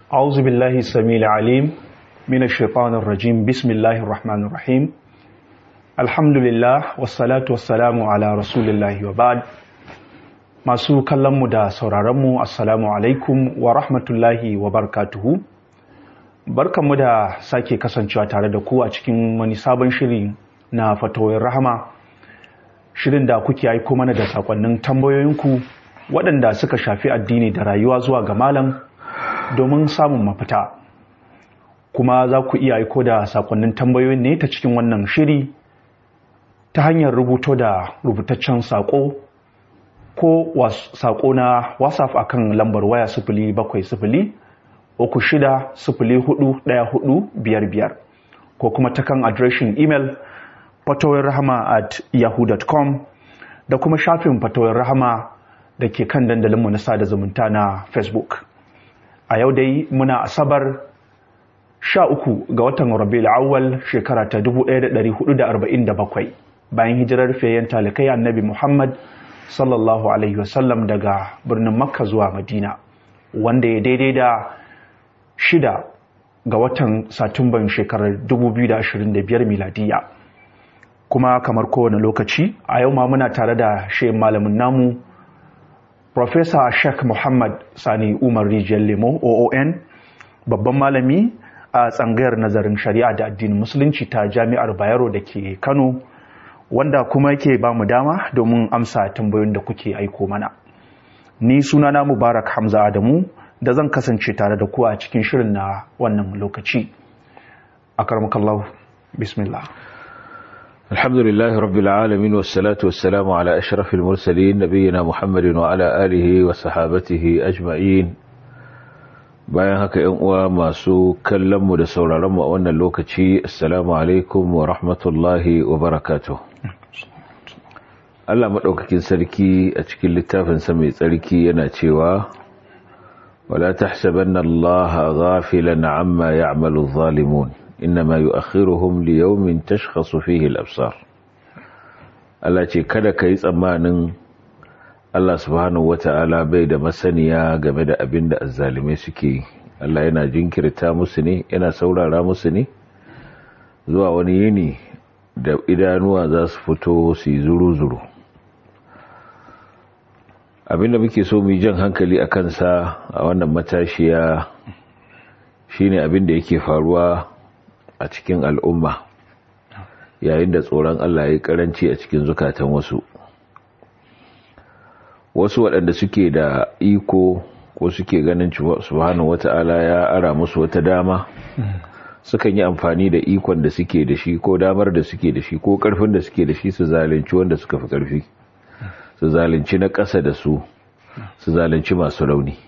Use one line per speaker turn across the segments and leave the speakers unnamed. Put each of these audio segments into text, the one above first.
أعوذ بالله السميع العليم من الشيطان الرجيم بسم الله الرحمن الرحيم الحمد لله والصلاة والسلام على رسول الله وبعد masu kallonmu da sauraronmu assalamu alaikum wa rahmatullahi wa barakatuhu barkanmu da sake kasancewa tare da ku a cikin wani sabon shiri na fatawoyin rahama shirin da kuke aiko mana da sakonnin tambayoyinku waɗanda suka shafi addini da rayuwa zuwa ga malam domin samun mafita kuma za ku iya aiko da sakonnin tambayoyin ne ta cikin wannan shiri ta hanyar rubuto da rubutaccen sako ko sako na whatsapp akan lambar waya sifili bakwai sifili uku shida sifili hudu daya hudu biyar biyar ko kuma ta kan adireshin imel fatowar rahama at yahoo.com da kuma shafin fatowar rahama da ke kan dandalinmu na sada zumunta na facebook a yau dai muna asabar sha uku ga watan rabiul awwal shekara ta 1447 bayan hijirar fayyan talikai annabi muhammad sallallahu alaihi wasallam daga birnin makka zuwa madina wanda ya daidai da shida ga watan satumban shekarar 2025 miladiya kuma kamar kowane lokaci a yau ma muna tare da shayin malamin namu Profesa Sheikh Muhammad Sani Umar Rijiyar Lemo OON babban malami a tsangayar nazarin shari'a da addinin musulunci ta jami'ar Bayero da ke Kano wanda kuma yake ba mu dama domin amsa tambayoyin da kuke aiko mana. Ni sunana Mubarak Hamza Adamu da zan kasance tare da ku a cikin shirin na wannan lokaci. Akarmakallahu, bismillah.
الحمد لله رب العالمين والصلاة والسلام على أشرف المرسلين نبينا محمد وعلى آله وصحابته أجمعين bayan haka ‘yan uwa masu kallonmu da sauraronmu a wannan lokaci assalamu alaikum wa rahmatullahi wa barakatuh Allah maɗaukakin sarki a cikin littafinsa mai tsarki yana cewa wala tahsabanna Allah ghafilan amma ya'malu zalimun innama yu'akhiruhum li yawmin tashkhasu fihi al-absar Allah ce kada kai tsammanin Allah subhanahu wata'ala bai da masaniya game da abin da azzalimai suke Allah yana jinkirta musu ne yana saurara musu ne zuwa wani yini da idanuwa za su fito su yi zuru-zuru abinda muke so mu yi jan hankali a kansa a wannan matashiya shine abin da yake faruwa a cikin al'umma yayin da tsoron Allah ya karanci a cikin zukatan wasu wasu waɗanda suke da iko ko suke ganin subhanahu wata'ala ya ara musu wata dama sukan yi amfani da ikon da suke da shi ko damar da suke da shi ko ƙarfin da suke da shi su zalunci wanda suka fi ƙarfi su zalunci na ƙasa da su su zalunci masu rauni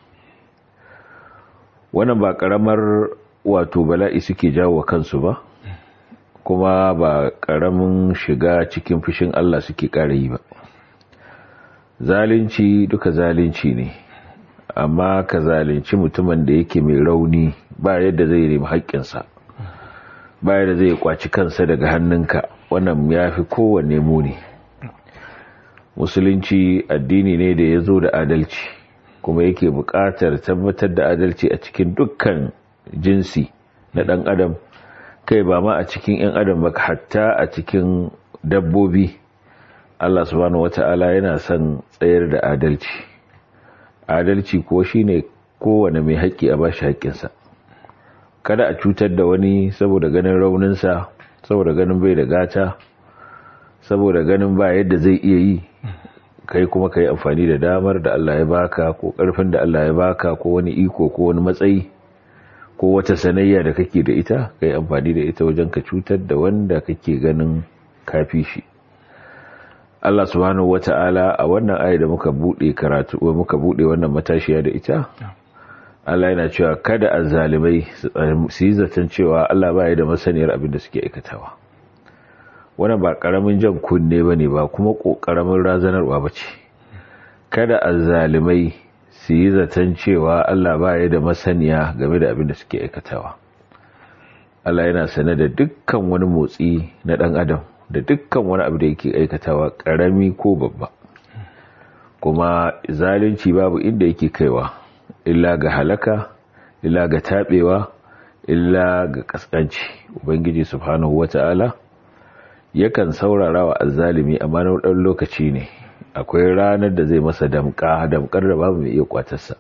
wannan ba ƙaramar wato bala'i suke jawo kansu ba kuma ba ƙaramin shiga cikin fushin Allah suke ƙara yi ba zalunci duka zalunci ne amma ka zalunci mutumin da yake mai rauni ba yadda zai nemi haƙƙinsa ba yadda zai kwaci kansa daga hannunka wannan ya fi kowanne muni musulunci addini ne da ya zo da adalci kuma yake buƙatar tabbatar da adalci a cikin dukkan jinsi na ɗan adam kai ba ma a cikin 'yan adam ba hatta a cikin dabbobi Allah subhanahu wata'ala yana son tsayar da adalci adalci ko shine kowane mai haƙƙi a bashi haƙƙinsa kada a cutar da wani saboda ganin rauninsa saboda ganin bai da gata saboda ganin ba yadda zai iya yi kai kuma ka yi amfani da damar da Allah ya baka ko ƙarfin da Allah ya baka ko wani iko ko wani matsayi ko wata sanayya da kake da ita kai amfani da ita wajen ka cutar da wanda kake ganin kafi shi Allah subhanahu wata'ala a wannan aya da muka bude karatu muka bude wannan matashiya da ita Allah yana cewa kada azzalimai su yi zaton cewa Allah baya da masaniyar abin da suke aikatawa wannan ba karamin jan kunne bane ba kuma kokaramin razanarwa bace kada azzalimai su yi zaton cewa Allah ba ya da masaniya game da abin da suke aikatawa Allah yana sane da dukkan wani motsi na ɗan adam da dukkan wani abu da yake aikatawa ƙarami ko babba kuma zalunci babu inda yake kaiwa illa ga halaka illa ga tabewa illa ga kaskanci ubangiji subhanahu wata'ala yakan saurara wa azzalimi amma na dan lokaci ne akwai ranar da zai masa damka damkar da babu mai iya kwatarsa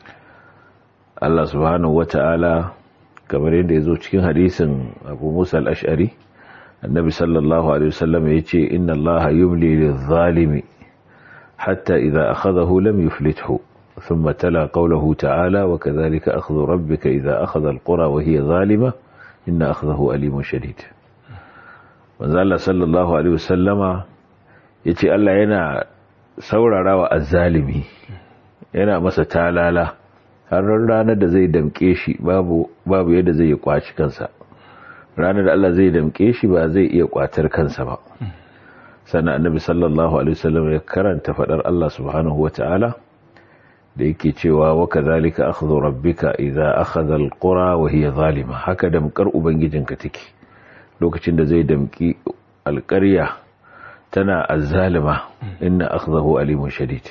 Allah subhanahu wata'ala kamar yadda ya zo cikin hadisin Abu Musa al-Ash'ari annabi sallallahu alaihi wasallam ya ce inna allaha yumli lil-zalimi hatta idha akhadahu lam yuflithu thumma tala qawluhu ta'ala wa kadhalika akhdhu rabbika idha akhadha al-qura wa hiya zalima inna akhdahu alimun shadid manzo Allah sallallahu alaihi wasallama yace Allah yana saurarawa azzalimi yana masa talala har ranar da zai damke shi babu babu yadda zai kwaci kansa ranar da Allah zai damke shi ba zai iya kwatar kansa ba sannan annabi sallallahu alaihi wasallam ya karanta fadar Allah subhanahu wataala da yake cewa wa kadhalika akhdhu rabbika idza akhadha alqura wa hiya zalima haka damkar ubangijinka take lokacin da zai damki alƙarya tana azzalima inna akhdahu alimun shadid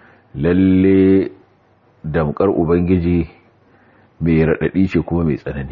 lalle damkar ubangiji mai radadi ce kuma mai tsanani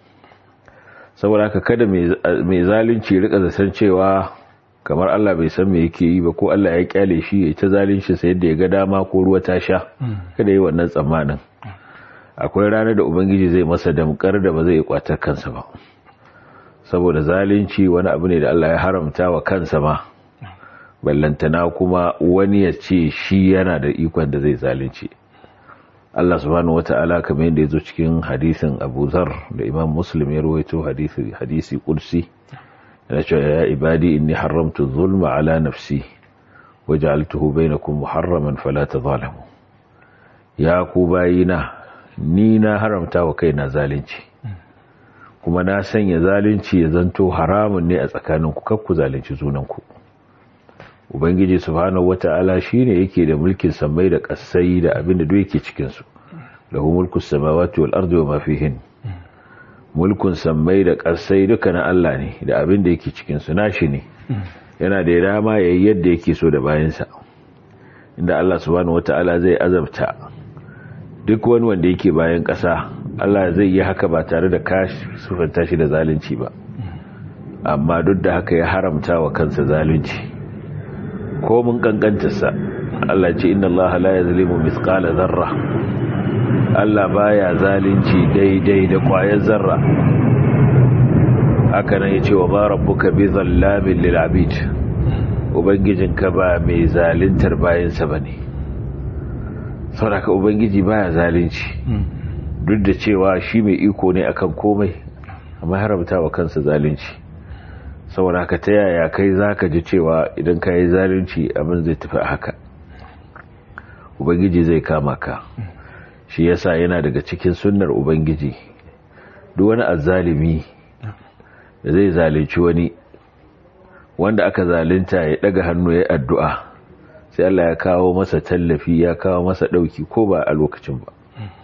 saboda haka kada mai zalunci rika zasan cewa kamar Allah bai san me yake yi ba ko Allah ya kyale shi ya ta zalunci sai yadda ya ga dama ko ruwa ta sha kada yi wannan tsammanin akwai ranar da ubangiji zai masa damkar da ba zai yi kwatar kansa ba saboda zalunci wani abu ne da Allah ya haramta wa kansa ma ballantana kuma wani ya ce shi yana da ikon da zai zalunci Allah subhanahu wata'ala kamar yadda ya zo cikin hadisin Abu Zar da Imam Muslim ya rawaito hadisi hadisi kursi yana cewa ya ibadi inni haramtu zulma ala nafsi waj'altuhu bainakum muharraman fala tadhalamu ya ku bayina ni na haramta wa kaina zalunci kuma na sanya zalunci ya zanto haramun ne a tsakaninku kakku zalunci junanku ubangiji subhanahu wata'ala shine yake da mulkin samai da kasai da abin da duk yake cikin su lahu mulku samawati wal ardi wa ma fihin mulkun samai da kasai duka na Allah ne da abin da yake cikin su nashi ne yana da dama yayi yadda yake so da bayansa inda Allah subhanahu wata'ala zai azabta duk wani wanda yake bayan kasa Allah zai yi haka ba tare da kashi sufanta shi da zalunci ba amma duk da haka ya haramta wa kansa zalunci ko mun kankantarsa Allah ce inna Allah la yazlimu mithqala zarra Allah baya zalunci daidai da kwayar zarra haka nan yace wa ma rabbuka bi zallamin lil abid ubangijinka ba mai zaluntar bayansa bane saboda ubangiji baya zalunci duk da cewa shi mai iko ne akan komai amma haramta wa kansa zalunci saboda haka ta yaya kai zaka ji cewa idan ka yi zalunci abin zai tafi haka ubangiji zai kama ka shi yasa yana daga cikin sunnar ubangiji duk wani azzalimi da zai zalunci wani wanda aka zalunta ya daga hannu ya addu'a sai Allah ya kawo masa tallafi ya kawo masa dauki ko ba a lokacin ba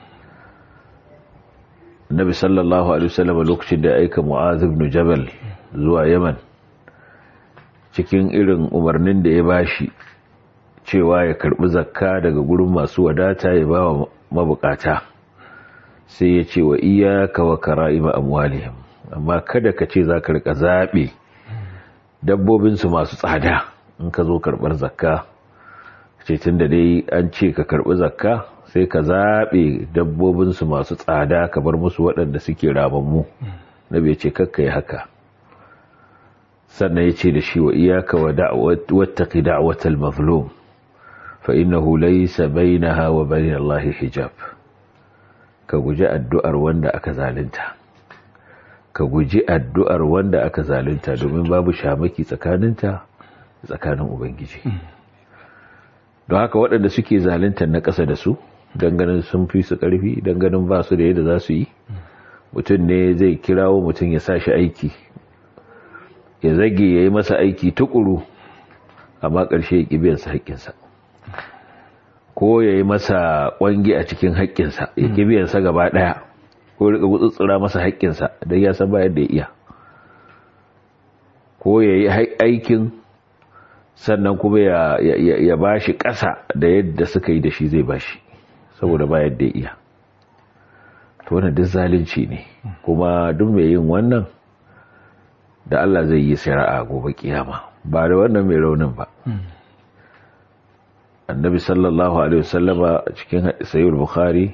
Nabi sallallahu alaihi wasallam lokacin da ya aika Mu'adh ibn Jabal zuwa Yaman cikin irin umarnin da ya bashi cewa ya karbi zakka daga gurin masu wadata ya ba mabukata sai ya ce wa iyyaka wa kara'ima amwalihim amma kada ka ce zaka rika zabe dabbobin su masu tsada in ka zo karbar zakka ce tunda dai an ce ka karbi zakka sai ka zaɓe dabbobinsu masu tsada ka bar musu waɗanda suke ramammu na bai ce kakka yi haka sannan ya ce da shi wa iyaka wattaki da'watal mazlum fa innahu laysa bainaha wa bain Allah hijab ka guji addu'ar wanda aka zalunta ka guji addu'ar wanda aka zalunta domin babu shamaki tsakaninta tsakanin ubangiji don haka waɗanda suke zaluntar na ƙasa da su ganin sun fi su ƙarfi ganin ba su da yadda za su yi mutum ne zai kirawo mutum ya sa shi aiki ya zage ya yi masa aiki tukuru amma ƙarshe ya ƙibiyarsa haƙƙinsa ko ya yi masa ƙwangi a cikin haƙƙinsa ya ƙibiyarsa gaba ɗaya ko rika gutsutsura masa haƙƙinsa don ya san ba yadda ya iya ko ya yi aikin sannan kuma ya ba shi ƙasa da yadda suka yi da shi zai ba shi saboda ba yadda ya iya to wannan duk zalunci ne kuma duk mai yin wannan da Allah zai yi shari'a gobe kiyama ba da wannan mai raunin ba annabi sallallahu alaihi wasallama a cikin sayyid bukhari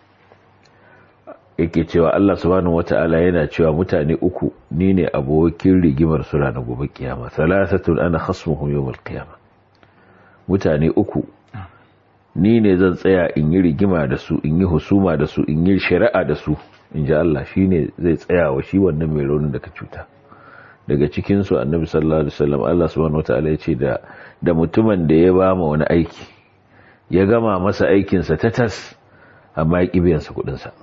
yake cewa Allah subhanahu wata'ala yana cewa mutane uku ni ne abokin rigimar su ranar gobe kiyama salasatun ana khasmuhum yawmal qiyama mutane uku ni ne zan tsaya in yi rigima da su in yi husuma da su in yi shari'a da su in ji Allah shine zai tsaya wa shi wannan mai raunin da ka cuta daga cikin su annabi sallallahu alaihi wasallam Allah subhanahu wata'ala ya ce da da mutumin da ya ba ma wani aiki ya gama masa aikinsa ta tas amma ya ƙi biyansa kuɗinsa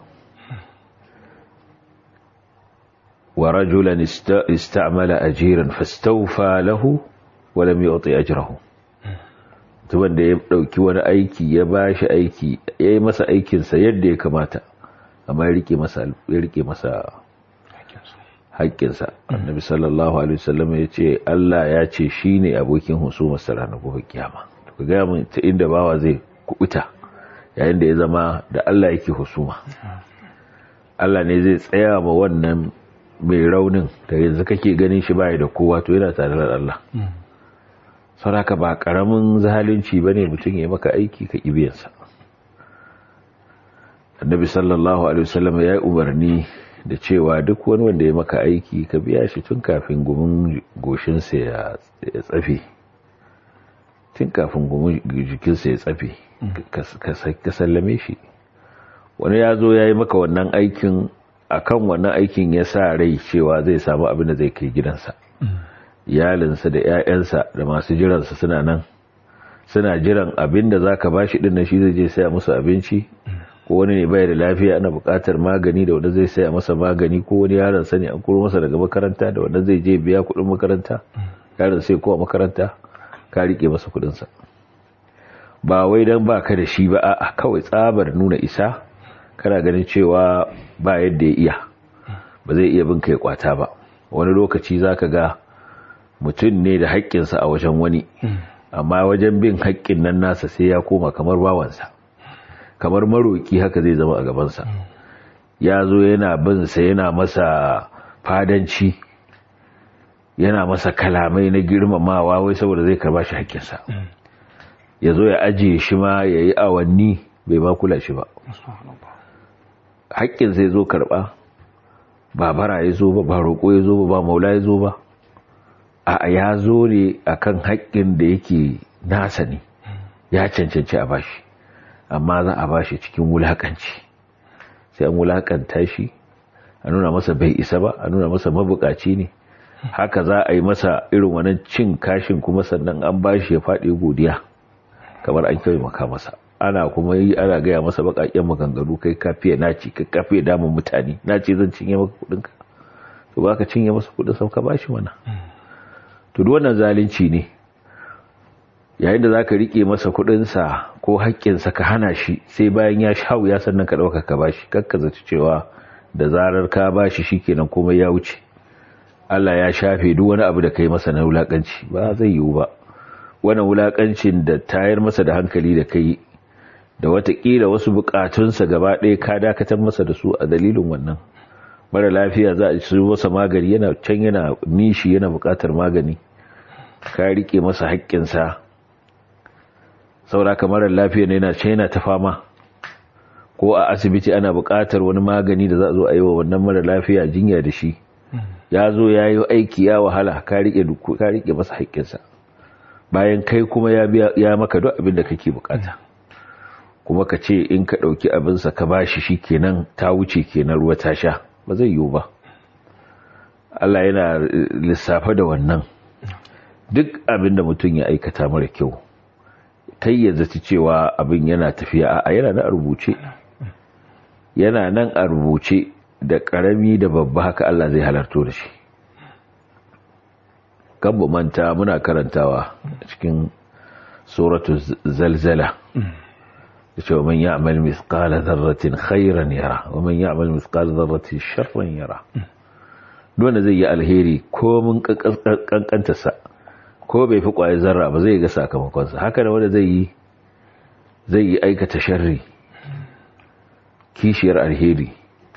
ورجلا استعمل أجيرا فاستوفى له ولم يعطي أجره tuban da ya dauki wani aiki ya bashi aiki ya yi masa aikinsa yadda ya kamata amma ya rike masa ya rike masa haƙƙinsa annabi sallallahu alaihi wasallam ya ce Allah ya ce shine abokin husumar sa ranar gobe kiyama to ga mun ta inda bawa zai kubuta yayin da ya zama da Allah yake husuma Allah ne zai tsaya ma wannan mai raunin da yanzu kake ganin shi baya da kowa to yana tare da Allah sauraka ba karamin zalunci bane mutum ya maka aiki ka kibiyansa annabi sallallahu alaihi wasallam ya yi umarni da cewa duk wani wanda ya maka aiki ka biya shi tun kafin gumin goshinsa ya tsafe tun kafin gumin jikinsa ya tsafe ka sallame shi wani ya zo ya yi maka wannan aikin akan wannan aikin ya sa rai cewa zai samu abin da zai kai gidansa iyalinsa da 'ya'yansa da masu jiransa suna nan suna jiran abin da za ka ba shi ɗin shi zai je saya musu abinci ko wani ne bai da lafiya ana buƙatar magani da wanda zai saya masa magani ko wani yaron sani an kuro masa daga makaranta da wanda zai je biya kuɗin makaranta yaron sai kowa makaranta ka riƙe masa kuɗinsa ba wai don ba ka da shi ba a kawai tsabar nuna isa kana ganin cewa ba yadda ya iya ba zai iya bin kai kwata ba wani lokaci za ka ga mutum ne da haƙƙinsa a wajen wani amma wajen bin haƙƙin nan nasa sai ya koma kamar bawansa kamar maroki haka zai zama a gabansa ya zo yana binsa yana masa fadanci yana masa kalamai na girmamawa wai saboda zai karba shi haƙƙinsa ya zo ya ajiye shi ma ya yi awanni bai ma kula shi ba haƙƙin zai zo karɓa ba bara ya zo ba ba roƙo ya zo ba ba maula ya zo ba a ya zo ne a kan haƙƙin da yake nasa ne ya cancanci a bashi amma za a bashi cikin wulaƙanci sai an wulaƙanta shi a nuna masa bai isa ba a nuna masa mabukaci ne haka za a yi masa irin wannan cin kashin kuma sannan an bashi ya faɗi godiya kamar an kyau maka masa ana kuma yi ana gaya masa bakakken maganganu kai kafiya naci kai kafiya damun mutane naci zan cinye maka kudinka to ba ka cinye masa kudin sau ka bashi mana to duk wannan zalunci ne yayin da zaka rike masa kudinsa ko haƙƙinsa ka hana shi sai bayan ya shawo ya sannan ka dauka ka bashi kakka zaci cewa da zarar ka bashi shikenan komai ya wuce Allah ya shafe duk wani abu da kai masa na wulakanci ba zai yiwu ba wannan wulakancin da tayar masa da hankali da kai da watakila wasu bukatunsa gaba ɗaya ka dakatar masa da su a dalilin wannan mara lafiya za a ci masa magani yana can yana nishi yana bukatar magani ka rike masa haƙƙinsa sauraka mara lafiya ne yana can yana ta fama ko a asibiti ana bukatar wani magani da za a zo a yi wa wannan mara lafiya jinya da shi ya zo ya yi aiki ya wahala ka rike masa haƙƙinsa bayan kai kuma ya maka duk abin da kake bukata kuma ka ce in ka ɗauki abinsa ka bashi shi kenan ta wuce kenan ruwa ta sha ba zai yiwu ba Allah yana lissafa da wannan duk abin da mutum ya aikata mara kyau kai ya zaci cewa abin yana tafiya a yana nan a rubuce yana nan a rubuce da ƙarami da babba haka Allah zai halarto da shi kan manta muna karantawa cikin suratu zalzala yace man ya'mal mithqala dharratin khairan yara wa man ya'mal mithqala dharratin sharran yara dole zai yi alheri ko mun kankanta sa ko bai fi kwaye zarra ba zai ga sakamakon sa haka da wanda zai yi zai yi aikata sharri kishiyar alheri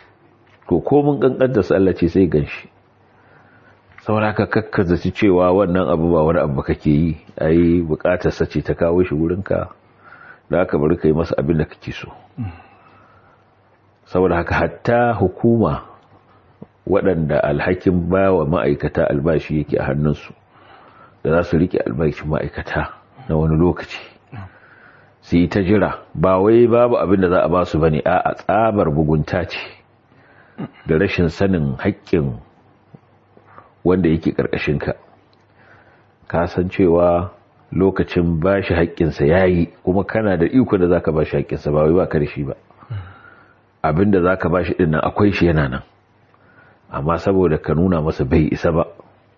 to komin kankanta su Allah ce sai ganshi saboda ka kakkazaci cewa wannan abu ba wani abu kake yi ai bukatar sa ce ta kawo shi wurinka da aka bari kai masa abin da kake so saboda haka hatta hukuma waɗanda alhakin ba wa ma'aikata albashi yake a hannunsu da za su rike albashin ma'aikata na wani lokaci su yi ta jira ba wai babu abin da za a ba su ba ne a tsabar bugunta ce da rashin sanin haƙƙin wanda yake ƙarƙashinka ka san cewa lokacin ba shi haƙƙinsa ya yi kuma kana da iko da za ka ba shi haƙƙinsa ba wai ba ka da shi ba abin da za ka ba shi ɗin nan akwai shi yana nan amma saboda ka nuna masa bai isa ba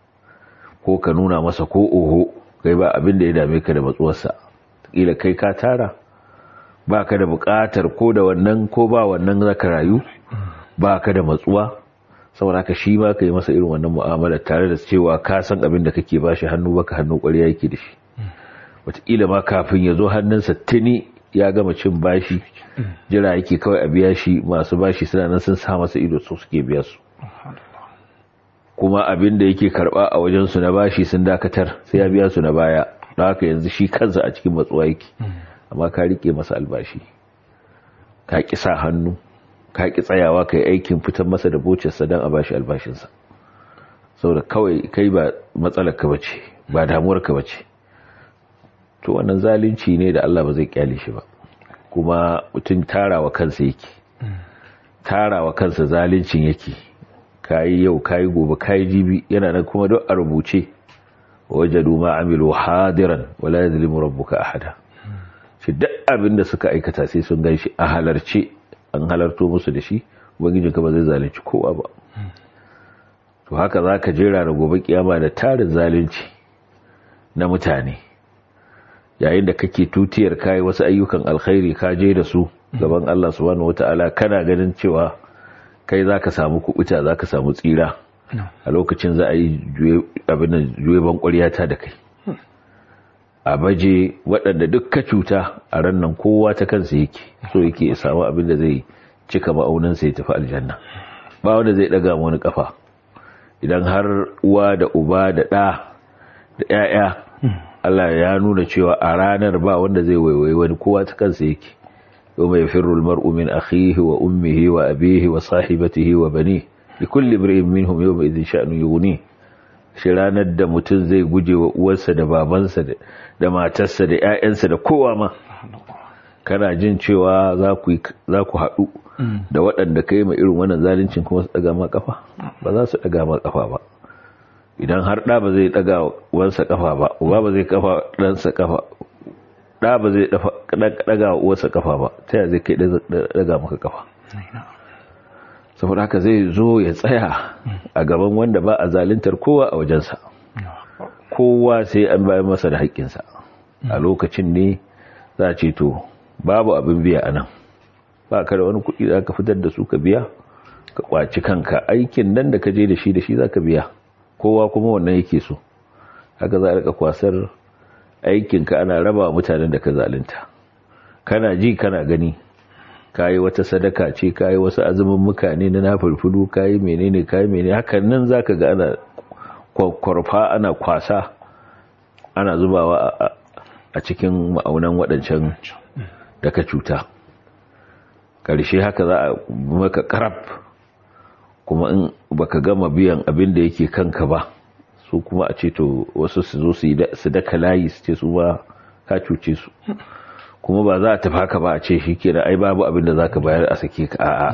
ko ka nuna masa ko oho kai ba abin da ya dame ka da matsuwarsa kila kai ka tara ba ka da buƙatar ko da wannan ko ba wannan zaka rayu ba ka da matsuwa saboda ka shi ma ka yi masa irin wannan mu'amala tare da cewa ka san abin da kake bashi hannu baka hannu ƙwarya yake da shi wataƙila ma kafin ya zo hannunsa tuni ya gama cin bashi jira yake kawai a biya shi masu bashi suna nan sun sa masa ido su suke biya su kuma abin da yake karba a wajensu na bashi sun dakatar sai ya biya su na baya don haka yanzu shi kansa a cikin matsuwa yake amma ka rike masa albashi ka ki sa hannu ka ki tsayawa ka yi aikin fitar masa da bocinsa don a bashi albashinsa saboda kawai kai ba matsalar ka bace ba damuwar ka bace to wannan zalunci ne da Allah ba zai kyale shi ba kuma mutum tarawa kansa yake tarawa kansa zaluncin yake kayi yau kayi gobe kayi jibi yana nan kuma duk a rubuce wajadu ma amilu hadiran wala yadhlimu rabbuka ahada shi duk abin da suka aikata sai sun ganshi a halarce an halarto musu da shi ubangijin ka ba zai zalunci kowa ba to haka zaka jera da gobe kiyama da tarin zalunci na mutane yayin da kake tutiyar kai wasu ayyukan alkhairi ka je da su gaban Allah subhanahu wataala kana ganin cewa kai za ka samu kubuta za ka samu tsira a lokacin za a yi abin juye bankwariya da kai a baje waɗanda duk ka cuta a rannan kowa ta kansa yake so yake samu abin da zai cika ma'auninsa ya tafi aljanna ba wanda zai ɗaga wani kafa idan har uwa da uba da ɗa da 'ya'ya Allah ya nuna cewa a ranar ba wanda zai waiwai wani kowa ta kansa yake يوم يفر المرء من أخيه وأمه وأبيه وصاحبته وبنيه لكل امرئ منهم يومئذ شأن يغنيه shi ranar da mutum zai guje wa uwarsa da babansa da matarsa da 'ya'yansa da kowa ma kana jin cewa za ku haɗu da waɗanda ka yi ma irin wannan zalincin kuma su ɗaga ma ƙafa ba za su ɗaga ma ƙafa ba idan har ɗa ba zai ɗaga wansa ƙafa ba uba ba zai ƙafa ɗansa ƙafa ɗa ba zai ɗaga uwarsa kafa ba ta yaya zai kai ɗaga maka kafa saboda haka zai zo ya tsaya a gaban wanda ba a zalintar kowa a wajensa kowa sai an bayan masa da haƙƙinsa a lokacin ne za a ce to babu abin biya a nan ba ka da wani kuɗi za ka fitar da su ka biya ka ƙwaci kanka aikin nan da ka je da shi da shi za ka biya kowa kuma wannan yake so haka za a rika kwasar aikinka ana raba mutanen da ka zalunta kana ji kana gani kayi wata sadaka ce kayi wasu azumin mukane na nafulfulu kayi menene kayi menene hakan nan zaka ga ana kwarfa ana kwasa ana zubawa a cikin ma'aunan waɗancan da ka cuta ƙarshe haka za a maka karab kuma in baka gama biyan abin da yake kanka ba su kuma a ce to wasu su zo su daka layi su ce su ba ka cuce su kuma ba za a tafi haka ba a ce shi ke da ai babu abin da za ka bayar a sake ka a'a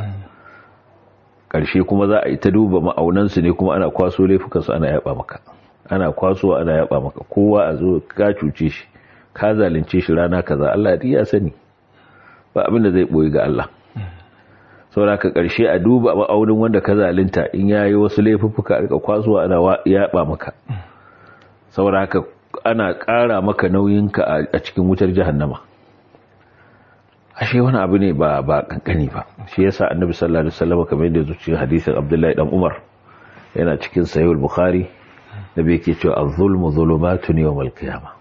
ƙarshe kuma za a yi ta duba ma'aunansu ne kuma ana kwaso laifukansu ana yaba maka ana kwaso ana yaba maka kowa a zo ka cuce shi ka zalunce shi rana kaza Allah ya sani ba abin da zai boye ga Allah saboda ka ƙarshe a duba ma'aunin wanda ka zalunta in yayi wasu laifuffuka rika kwaso ana yaba maka saboda haka ana ƙara maka nauyinka a cikin wutar jahannama ashe wani abu ne ba ba kankani ba shi yasa annabi sallallahu alaihi wasallam kamar yadda zuci hadisin abdullahi dan umar yana cikin sahih al-bukhari nabi yake cewa az-zulmu zulumatun yawm al-qiyamah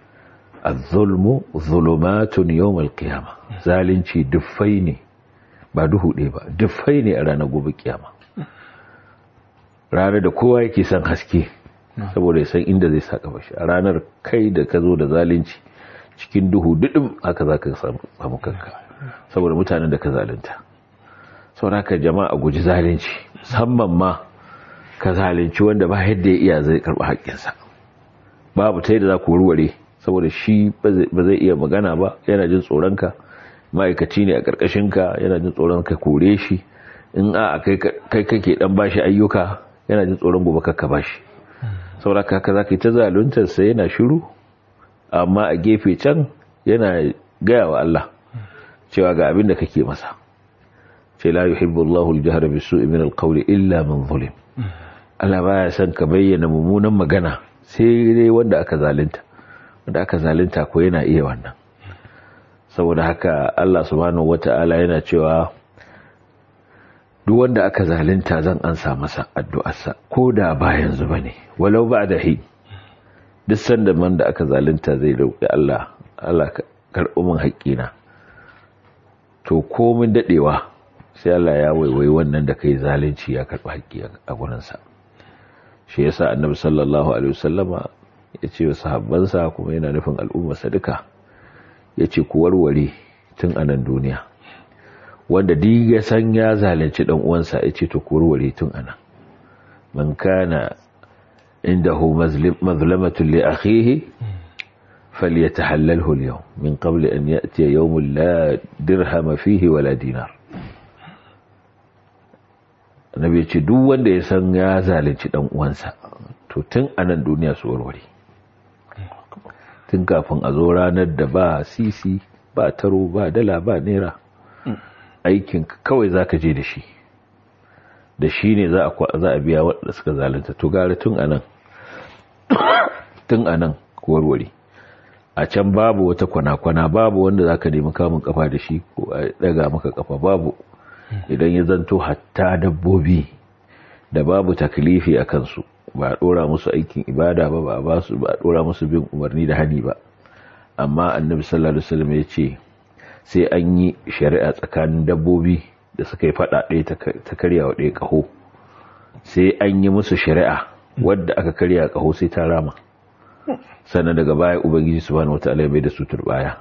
az-zulmu zulumatun yawm al-qiyamah zalunci duffai ne ba duhu ɗaya ba dufai ne a ranar gobe kiyama ranar da kowa yake son haske saboda ya san inda zai saka bashi a ranar kai da ka zo da zalunci cikin duhu duɗin haka za ka samu kanka saboda mutanen da ka zalunta saboda haka jama'a guji zalunci musamman ma ka zalunci wanda ba yadda ya iya zai karɓi haƙƙinsa babu ta yadda za ku warware saboda shi ba zai iya magana ba yana jin tsoronka ma'aikaci ne a ƙarƙashinka yana jin tsoron ka kore shi in a kai kake dan bashi ayyuka yana jin tsoron gobe kakka bashi saboda haka za ka yi ta zaluntar sa yana shiru amma a gefe can yana gaya wa Allah cewa ga abin da kake masa ce la yuhibbu Allahu al-jahra bis-su'i min al-qawli illa man zulim Allah baya son ka bayyana mummunan magana sai dai wanda aka zalunta wanda aka zalunta ko yana iya wannan saboda haka Allah subhanahu wata'ala yana cewa duk wanda aka zalunta zan ansa masa addu'arsa ko da ba yanzu bane walau ba da hi duk sanda man da aka zalunta zai roƙi Allah Allah karɓi min haƙƙina to komin dadewa sai Allah ya waiwai wannan da kai zalunci ya karɓi haƙƙi a gurinsa shi yasa annabi sallallahu alaihi wasallama ya ce wa sahabbansa kuma yana nufin al'ummarsa duka ya ce ku warware tun a nan duniya wanda duk ya san ya zalunci dan uwansa ya ce to ku warware tun a nan man kana indahu mazlamatun li akhihi falyatahallalhu al-yawm min qabli an ya'ti yawmun la dirham fihi wala dinar annabi ya ce duk wanda ya san ya zalunci dan uwansa to tun a nan duniya su warware tun kafin a zo ranar da ba sisi ba taro ba dala ba naira aikin kawai za ka je da shi da shi ne za a biya waɗanda suka zalunta to gari tun anan tun anan warware a can babu wata kwana-kwana babu wanda za ka nemi kamun kafa da shi ko a daga maka kafa babu idan ya zanto hatta dabbobi da babu taklifi a kansu ba a ɗora musu aikin ibada ba ba a ba su ba a ɗora musu bin umarni da hani ba amma annabi sallallahu alaihi wasallam ya ce sai an yi shari'a tsakanin dabbobi da suka yi fada ɗaya ta karya wa ɗaya ƙaho sai an yi musu shari'a wadda aka karya ƙaho sai ta rama sannan daga baya ubangiji subhanahu wataala ya bai da su turbaya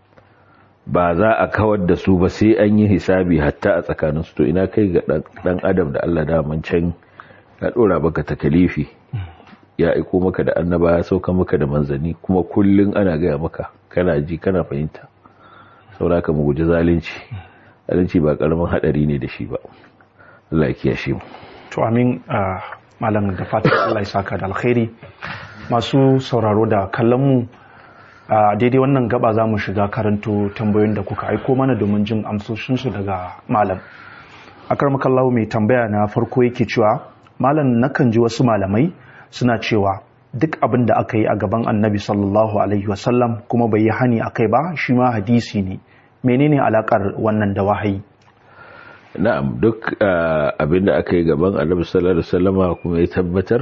ba za a kawar da su ba sai an yi hisabi hatta a tsakanin su to ina kai ga dan adam da Allah da can ya dora baka takalifi ya aiko maka da annaba ya sauka maka da manzanni kuma kullun ana gaya maka kana ji kana fahimta sauraka mu guji zalunci zalunci ba karamin hadari ne da shi ba Allah ya kiyashe mu
to amin malam da fatan Allah ya saka da alkhairi masu sauraro da kallon mu a daidai wannan gaba za mu shiga karanto tambayoyin da kuka aiko mana domin jin amsoshinsu daga malam akar makallahu mai tambaya na farko yake cewa malam nakan ji wasu malamai suna cewa duk abin da aka yi a gaban annabi sallallahu alaihi wasallam kuma bai yi hani a kai ba shi ma hadisi ne menene alakar wannan da wahayi
na'am duk abin da aka yi gaban annabi sallallahu alaihi wasallama kuma ya tabbatar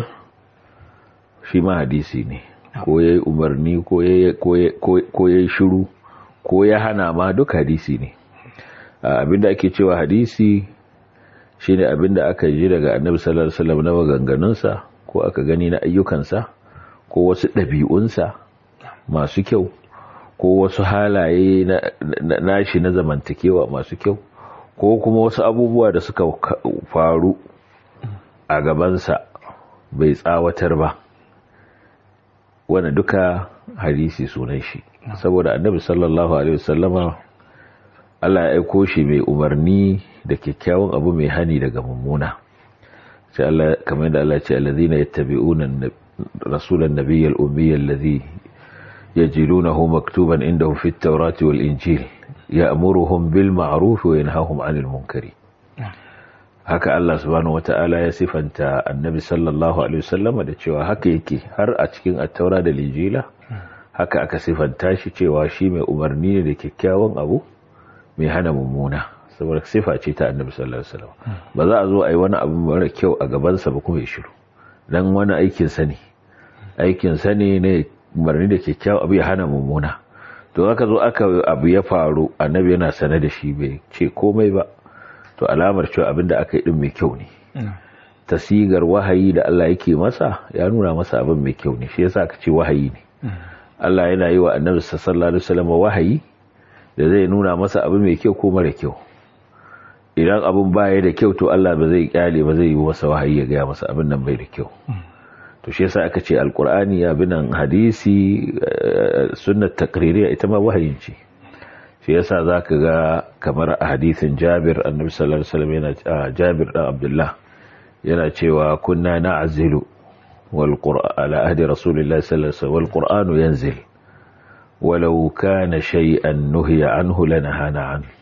shi ma hadisi ne ko ya yi umarni ko ya yi shiru ko ya hana ma duk hadisi ne abin da ake cewa hadisi shine abin da aka ji daga annabi sallallahu alaihi wasallam na maganganunsa ko aka gani na ayyukansa ko wasu ɗabi'unsa masu kyau ko wasu halaye na nashi na zamantakewa masu kyau ko kuma wasu abubuwa da suka faru a gabansa bai tsawatar ba wanda duka hadisi sunan shi saboda annabi sallallahu alaihi wasallama Allah ya aiko shi mai umarni da kyakkyawan abu mai hani daga mummuna sai Allah kamar da Allah ya ce allazina yattabi'una rasulan nabiyyal ummiy allazi yajidunahu maktuban indahum fit tawrati wal injil ya'muruhum bil ma'ruf wa yanhahum 'anil munkari haka Allah subhanahu wata'ala ya sifanta annabi sallallahu alaihi wasallama da cewa haka yake har a cikin attaura da lijila haka aka sifanta shi cewa shi mai umarni ne da kyakkyawan abu mai hana mummuna saboda sifa ce ta annabi sallallahu alaihi wasallam ba za a zo a yi wani abu mara kyau a gabansa ba kuma ya shiru dan wani aikin sa ne aikin sa ne ne umarni da kyakkyawan abu ya hana mummuna to aka zo aka abu ya faru annabi yana sane da shi bai ce komai ba to alamar cewa abin da aka yi din mai kyau ne tasigar wahayi da Allah yake masa ya nuna masa abin mai kyau ne shi yasa aka ce wahayi ne Allah yana yi wa annabi sallallahu alaihi wasallam wahayi da zai nuna masa abin mai kyau ko mara kyau idan abin baya da kyau to Allah ba zai kyale ba zai yi masa wahayi ya gaya masa abin nan bai da kyau to shi yasa aka ce alqur'ani ya binan hadisi sunnat taqririya ita ma wahayin ce shi yasa zaka ga kamar a hadisin Jabir annabi sallallahu alaihi wasallam yana Jabir dan Abdullah yana cewa kunna na'zilu wal qur'an ala ahdi rasulillahi sallallahu alaihi wasallam wal qur'anu yanzil walau kana shay'an nuhiya anhu lanahana an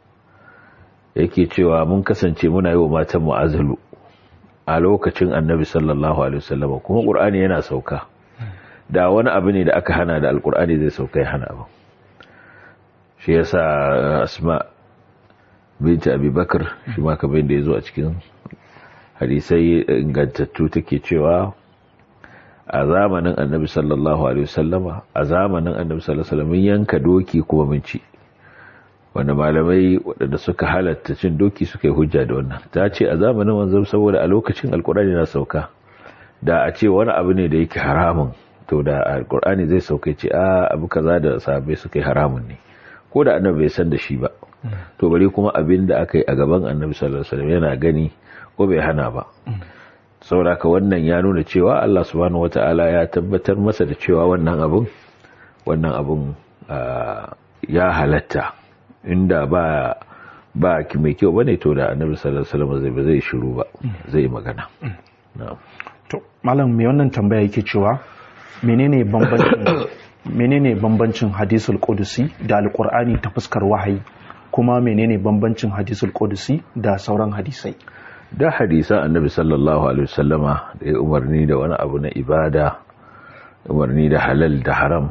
yake cewa mun kasance muna yi wa matan mu'azalu a lokacin annabi sallallahu alaihi wasallam kuma qur'ani yana sauka da wani abu ne da aka hana da alqur'ani zai sauka ya hana abu shi yasa asma binti abubakar shi ma kamar da yazo a cikin hadisai ingantattu take cewa a zamanin annabi sallallahu alaihi wasallama a zamanin annabi sallallahu alaihi wasallam yanka doki kuma mun ci wanda malamai waɗanda suka halatta cin doki suka yi hujja da wannan ta ce a zamanin wanzam saboda a lokacin alkur'ani na sauka da a ce wani abu ne da yake haramun to da alkur'ani zai sauka ce a abu kaza da sahabbai suka yi haramun ne ko da annabi bai san da shi ba to bari kuma abin da aka yi a gaban annabi sallallahu alaihi wasallam yana gani ko bai hana ba saboda ka wannan ya nuna cewa Allah subhanahu wataala ya tabbatar masa da cewa wannan abun wannan abun ya halatta inda ba ba ki mai kyau bane to da annabi sallallahu alaihi wasallam zai zai shiru ba zai magana
to malam me wannan tambaya yake cewa menene bambancin menene bambancin hadisul qudusi da alqur'ani ta fuskar wahayi kuma menene bambancin hadisul qudusi da sauran hadisai
da hadisan annabi sallallahu alaihi wasallama da ya umarni da wani abu na ibada umarni da halal da haram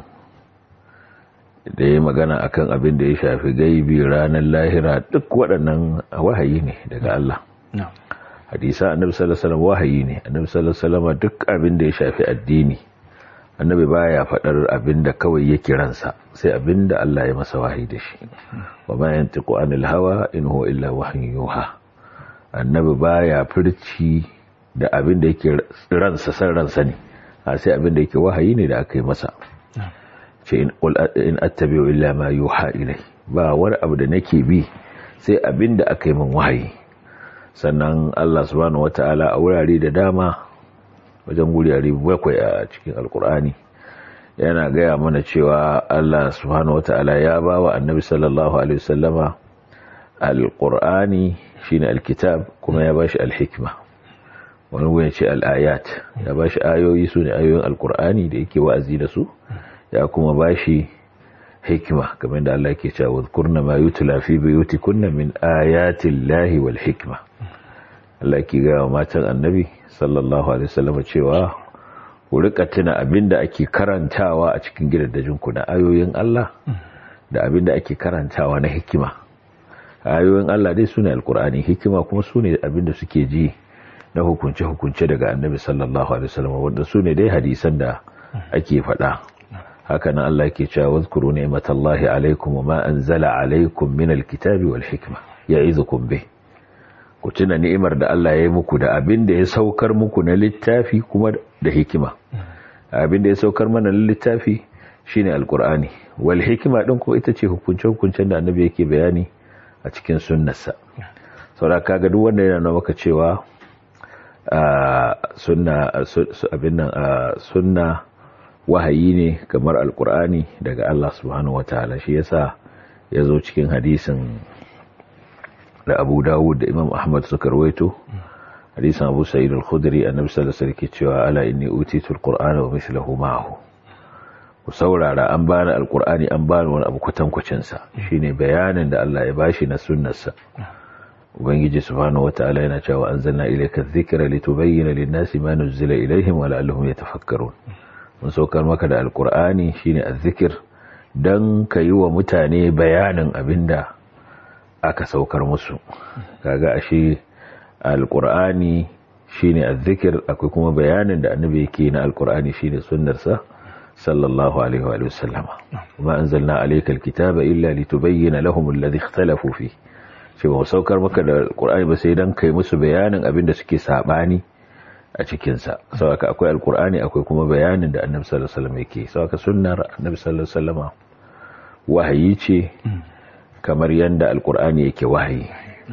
da ya magana akan abin da ya shafi gaibi ranar lahira duk waɗannan wahayi ne daga Allah hadisa annabi sallallahu alaihi wasallam wahayi ne annabi sallallahu alaihi wasallam duk abin da ya shafi addini annabi baya faɗar abin da kawai yake ransa sai abin da Allah ya masa wahayi da shi wa ma yantiqu anil hawa in huwa illa wahyun yuha annabi baya furci da abin da yake ransa san ransa ne sai abin da yake wahayi ne da aka yi masa ce in attabi'u illa ma yuha ilai ba wani abu da nake bi sai abin da aka yi min wahayi sannan Allah subhanahu wata'ala a wurare da dama wajen wurare bakwai a cikin alkur'ani yana gaya mana cewa Allah subhanahu wata'ala ya ba wa annabi sallallahu alaihi wasallama alkur'ani shine alkitab kuma ya bashi alhikma wani wuyan ce al'ayat ya bashi ayoyi su ne ayoyin alkur'ani da yake wa'azi da su ya kuma bashi hikima kamar da Allah ke cewa kurna ma yutla fi buyutikunna min ayatin lahi wal hikma Allah ke ga matan annabi sallallahu alaihi wasallam cewa ku rika tuna abinda ake karantawa a cikin gidajen ku na ayoyin Allah da abinda ake karantawa na hikima ayoyin Allah dai sune alqur'ani hikima kuma sune abinda suke ji na hukunce hukunce daga annabi sallallahu alaihi wasallam wanda sune dai hadisan da ake faɗa haka nan Allah ke cewa wazkuru ni'matallahi alaikum wa ma anzala alaikum min alkitabi wal hikma ya'izukum bih ku tuna ni'imar da Allah ya yi muku da abin da ya saukar muku na littafi kuma da hikima abin da ya saukar mana na littafi shine alqur'ani wal hikima din ko ita ce hukunce hukuncen da annabi yake bayani a cikin sunnarsa saboda kaga duk wanda yana nuna maka cewa sunna abin nan sunna wahayi ne kamar alkur'ani daga Allah subhanahu wataala shi yasa ya zo cikin hadisin da Abu Dawud da Imam Ahmad suka rawaito hadisin Abu Sa'id al-Khudri annabi sallallahu alaihi wasallam cewa ala inni utitu al-Qur'ana wa mithluhu ma'ahu ku saurara an bani alkur'ani an bani wani abu kwatankwacin sa shine bayanin da Allah ya bashi na sunnarsa ubangiji subhanahu wataala yana cewa anzalna ilayka adh-dhikra litubayyana lin-nasi ma nuzila ilayhim wa la'allahum yatafakkarun mun saukar maka da alkur'ani shine azzikir dan ka yi wa mutane bayanin abinda aka saukar musu kaga ashe alkur'ani shine azzikir akwai kuma bayanin da annabi yake na alkur'ani shine sunnarsa sallallahu alaihi wa sallam kuma anzalna alayka alkitaba illa litubayyana lahum alladhi ikhtalafu fi ce ba saukar maka da alkur'ani ba sai dan kai musu bayanin abin da suke sabani a cikinsa sauka akwai alkur'ani akwai kuma bayanin da annabi sallallahu alaihi wasallam yake sauka sunnar annabi sallallahu alaihi wasallam wahayi ce kamar yanda alkur'ani yake wahayi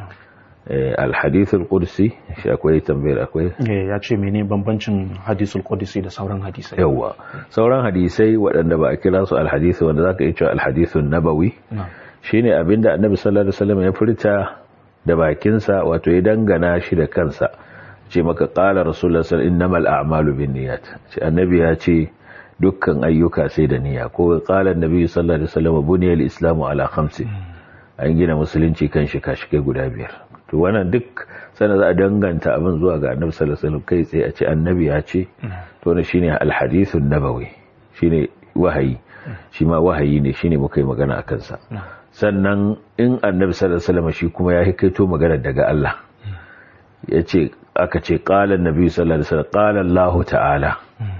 alhadithul qudsi shi akwai tambayar akwai
ya ce mene bambancin hadisul qudsi da sauran hadisai
yawa sauran hadisai waɗanda ba a kira su alhadisi wanda zaka iya cewa alhadithun nabawi shine abinda annabi sallallahu alaihi wasallam ya furta da bakinsa wato ya dangana shi da kansa ce maka qala rasulullah sallallahu innamal a'malu binniyat ce annabi ya ce dukkan ayyuka sai da niyya ko qala annabi sallallahu alaihi wasallam buniyal islamu ala khamsi an gina musulunci kan shi kashi kai guda biyar to wannan duk sana za a danganta abin zuwa ga annabi sallallahu alaihi wasallam kai tsaye a ce annabi ya ce to ne shine alhadithun nabawi shine wahayi shi ma wahayi ne shine muka yi magana a kansa sannan in annabi sallallahu alaihi wasallam shi kuma ya hikaito magana daga Allah ya ce aka ce qala annabi sallallahu alaihi wasallam qala Allah ta'ala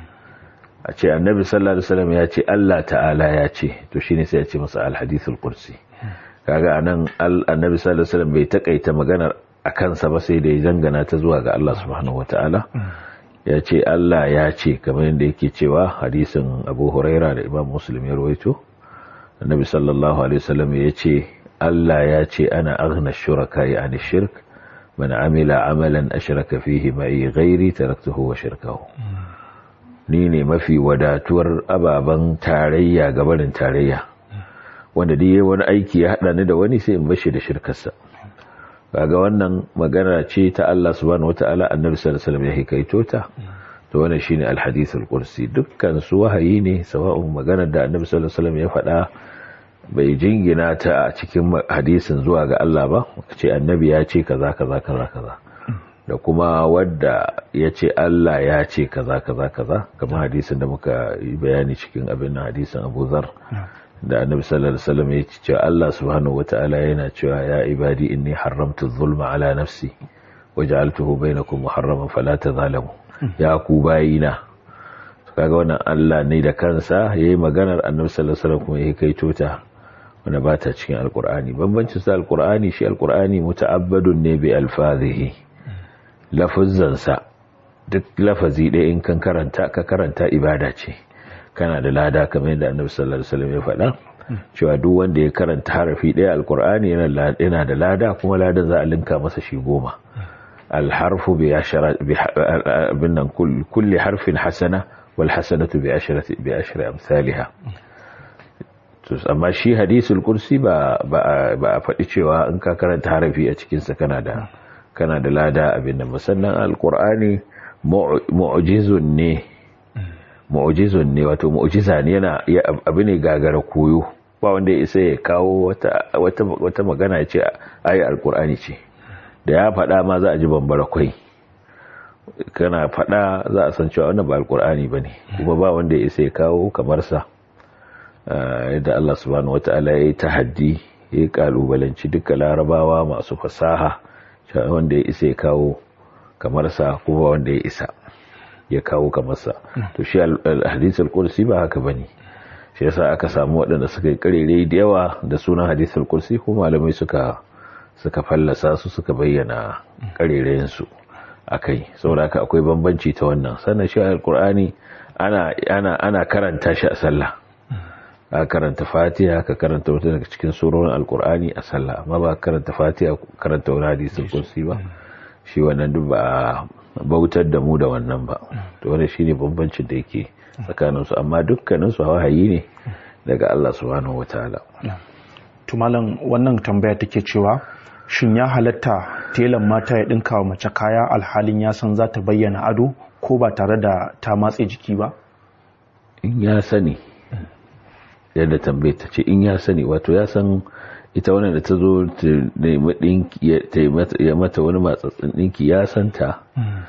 a ce annabi sallallahu alaihi wasallam ya ce Allah ta'ala ya ce to shine sai ya ce masa alhadithul qudsi kaga anan annabi sallallahu alaihi wasallam bai takaita maganar a kansa ba sai da ya zangana ta zuwa ga Allah subhanahu wataala ya ce Allah ya ce kamar yadda yake cewa hadisin Abu Huraira da Imam Muslim ya rawaito annabi sallallahu alaihi wasallam ya ce Allah ya ce ana aghna shuraka ya ani shirk man amila amalan ashraka fihi ma'i ghairi taraktuhu wa shirkahu ni ne mafi wadatuwar ababen tarayya gabarin tarayya wanda dai yayi wani aiki ya hada ni da wani sai in bashi da shirkarsa kaga wannan magana ce ta Allah subhanahu wataala annabi sallallahu alaihi wasallam ya hikaito ta to wannan shine alhadithul qudsi dukkan su wahayi ne sawa'un magana da annabi sallallahu alaihi wasallam ya faɗa bai jingina ta a cikin hadisin zuwa ga Allah ba ce annabi ya ce kaza kaza kaza kaza da kuma wadda ya ce Allah ya ce kaza kaza kaza kamar hadisin da muka yi bayani cikin abin hadisin Abu Zar da annabi sallallahu alaihi wasallam ya ce Allah subhanahu wataala yana cewa ya ibadi inni haramtu zulma ala nafsi waja'altuhu bainakum muharraman fala tazalamu ya ku bayina kaga wannan Allah ne da kansa yayi maganar annabi sallallahu alaihi wasallam kuma ya kaito ta wanda ba ta cikin alqur'ani bambancin sa alqur'ani shi alqur'ani muta'abbadun ne bi alfazihi lafazzan sa duk lafazi ɗaya in kan karanta ka karanta ibada ce kana da lada kamar yadda annabi sallallahu alaihi wasallam ya faɗa cewa duk wanda ya karanta harafi ɗaya alkur'ani yana da lada kuma ladan za a linka masa shi goma alharfu bi ashara bin nan kulli harfin hasana wal hasanatu bi ashrati bi ashri amsalha to amma shi hadisul kursi ba ba a faɗi cewa in ka karanta harafi a cikin sa kana da kana da lada abin nan musannan alkur'ani mu'jizun ne mu'jizun ne wato mu'jiza ne yana abu ne gagara koyo ba wanda ya isa ya kawo wata wata wata magana ya ce ayi alkur'ani ce da ya faɗa ma za a ji bambara kwai kana faɗa za a san cewa wannan ba alkur'ani bane kuma ba wanda ya isa ya kawo kamar sa yadda Allah subhanahu wataala ya yi tahaddi ya yi kalubalanci duka larabawa masu fasaha wanda ya isa ya kawo kamar sa kuma wanda ya isa ya kawo kamarsa to shi hadisul kursi ba haka bane shi yasa aka samu waɗanda suka yi karere da yawa da sunan hadisul kursi ko malamai suka suka fallasa su suka bayyana karerayen su akai saboda haka akwai bambanci ta wannan sannan shi alqur'ani ana ana ana karanta shi a sallah a karanta fatiha ka karanta wata daga cikin surorin alqur'ani a sallah amma ba karanta fatiha karanta wani hadisul kursi ba shi wannan duk ba bautar da mu da wannan ba to wannan shine bambancin da yake tsakanin su amma dukkanin su wahayi ne daga Allah subhanahu wataala
to malam wannan tambaya take cewa shin ya halatta telan mata ya dinka wa mace kaya alhalin ya san za ta bayyana ado ko ba tare da ta matse jiki ba
in ya sani yadda tambaye ta ce in ya sani wato ya san ita wannan da ta zo ta yi mata wani matsatsin ɗinki ya santa